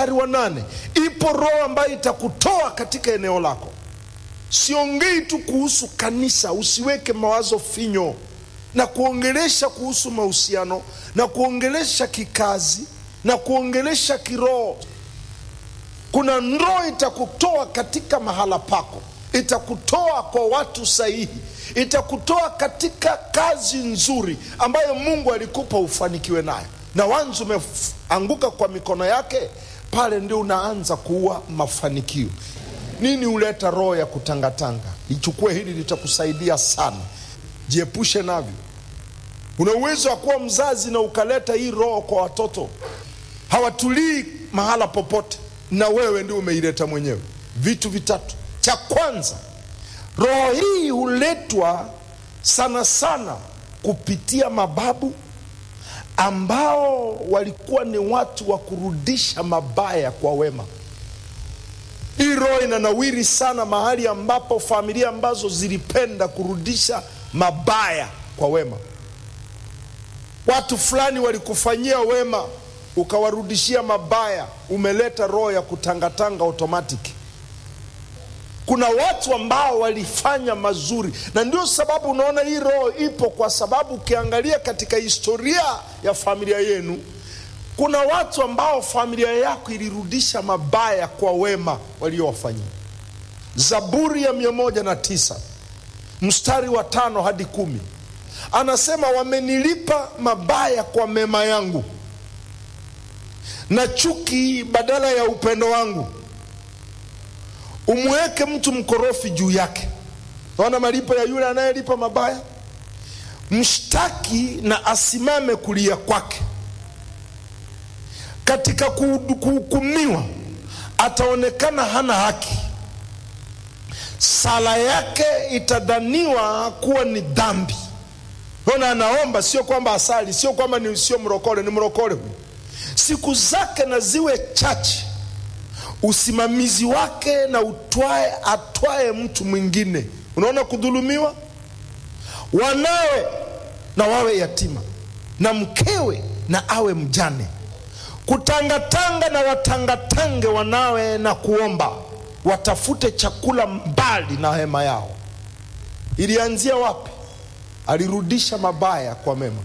mstari wa nane ipo roho ambayo itakutoa katika eneo lako siongei tu kuhusu kanisa usiweke mawazo finyo na kuongelesha kuhusu mahusiano na kuongelesha kikazi na kuongelesha kiroho kuna roho itakutoa katika mahala pako itakutoa kwa watu sahihi itakutoa katika kazi nzuri ambayo mungu alikupa ufanikiwe nayo na wanzi umeanguka kwa mikono yake pale ndio unaanza kuua mafanikio nini huleta roho ya kutangatanga lichukue hili litakusaidia sana jiepushe navyo una uwezo wa kuwa mzazi na ukaleta hii roho kwa watoto hawatulii mahala popote na wewe ndio umeileta mwenyewe vitu vitatu cha kwanza roho hii huletwa sana sana kupitia mababu ambao walikuwa ni watu wa kurudisha mabaya kwa wema hii roho inanawiri sana mahali ambapo familia ambazo zilipenda kurudisha mabaya kwa wema watu fulani walikufanyia wema ukawarudishia mabaya umeleta roho ya kutangatanga automatic kuna watu ambao walifanya mazuri na ndio sababu unaona hii roho ipo kwa sababu ukiangalia katika historia ya familia yenu kuna watu ambao familia yako ilirudisha mabaya kwa wema waliowafanyia zaburi ya mia moja na tisa mstari wa tano hadi kumi anasema wamenilipa mabaya kwa mema yangu na chuki badala ya upendo wangu umweke mtu mkorofi juu yake naona malipo ya yule anayelipa mabaya mshtaki na asimame kulia kwake katika kuhukumiwa ataonekana hana haki sala yake itadhaniwa kuwa ni dhambi naona anaomba sio kwamba asali sio kwamba ni sio mrokole ni mrokole huyu siku zake na ziwe chache usimamizi wake na utwae atwae mtu mwingine unaona kudhulumiwa wanawe na wawe yatima na mkewe na awe mjane kutangatanga na watangatange wanawe na kuomba watafute chakula mbali na hema yao ilianzia wapi alirudisha mabaya kwa mema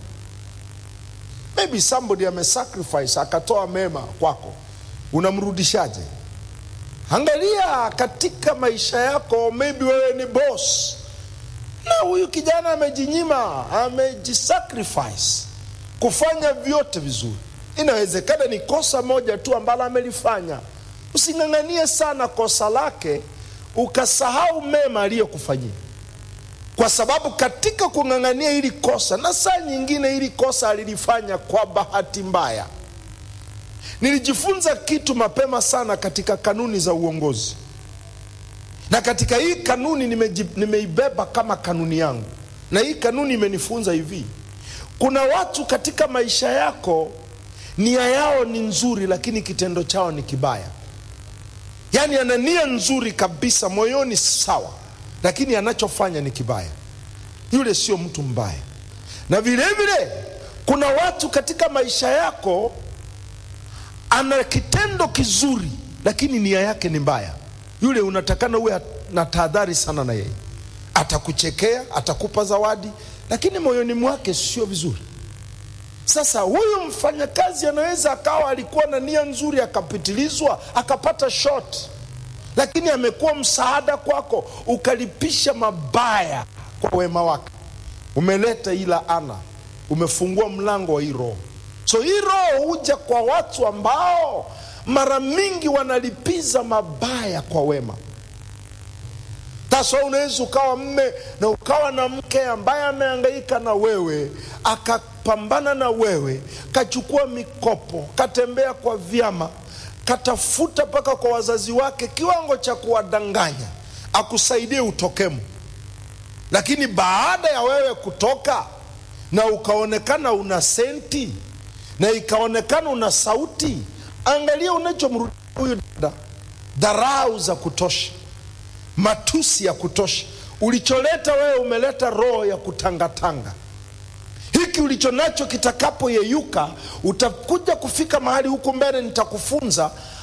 maybe somebody amesacrifice akatoa mema kwako unamrudishaje angalia katika maisha yako maybe wewe ni boss na huyu kijana amejinyima amejisacrifice kufanya vyote vizuri inawezekana ni kosa moja tu ambalo amelifanya using'ang'anie sana kosa lake ukasahau mema aliyokufanyia kwa sababu katika kung'ang'ania hili kosa na saa nyingine hili kosa alilifanya kwa bahati mbaya nilijifunza kitu mapema sana katika kanuni za uongozi na katika hii kanuni nimeji, nimeibeba kama kanuni yangu na hii kanuni imenifunza hivi kuna watu katika maisha yako nia yao ni nzuri lakini kitendo chao ni kibaya yaani ana nia nzuri kabisa moyoni sawa lakini anachofanya ni kibaya yule sio mtu mbaya na vile vile kuna watu katika maisha yako ana kitendo kizuri lakini nia yake ni mbaya yule unatakana uwe na tahadhari sana na yeye atakuchekea atakupa zawadi lakini moyoni mwake sio vizuri sasa huyu mfanyakazi anaweza akawa alikuwa na nia nzuri akapitilizwa akapata short lakini amekuwa msaada kwako ukalipisha mabaya kwa wema wake umeleta ila ana umefungua mlango wa hii roho so hii roho huja kwa watu ambao mara mingi wanalipiza mabaya kwa wema taswa unaweza ukawa mme na ukawa na mke ambaye ameangaika na wewe akapambana na wewe kachukua mikopo katembea kwa vyama katafuta mpaka kwa wazazi wake kiwango cha kuwadanganya akusaidie utokemo lakini baada ya wewe kutoka na ukaonekana una senti na ikaonekana una sauti angalia unachomrudi huyu dada dharau za kutosha matusi ya kutosha ulicholeta wewe umeleta roho ya kutangatanga hiki ulicho nacho kitakapoyeyuka utakuja kufika mahali huku mbele nitakufunza